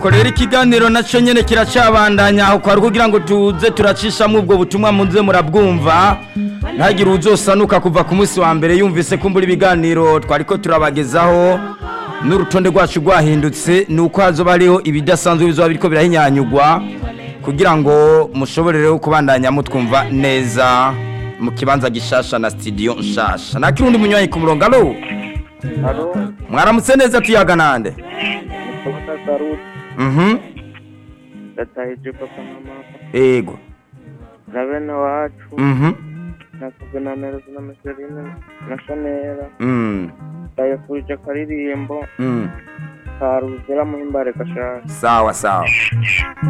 korera ikiganiro nacyo nyine kiracabandanya aho kwari kugira ngo tuze turacishamo ubwo butumwa muze murabwumva ntagire uzosanuka kuva ku munsi wa mbere yumvise ko mbura ibiganiro twari ko turabagezaho n'urutonde rwacu rwahindutse ni uko hazoba hariho ibidasanzwe bizoba biriko birahinyanyugwa kugira ngo mushobore rero kubandanya mutwumva neza mu kibanza gishasha na studio nshasha nta kirundi munywanyi ku murongo alo Halo, mwaramutse neza tuyaga nande Mukota Saruti, mhm ndatahije papa na mama, ego na bene wacu, mhm na Kuvenanero na Micheline, na Shanera, mm ndayifurije akaririmbo mm ka Ruzira Muhimbare Gashaka. sawa sawa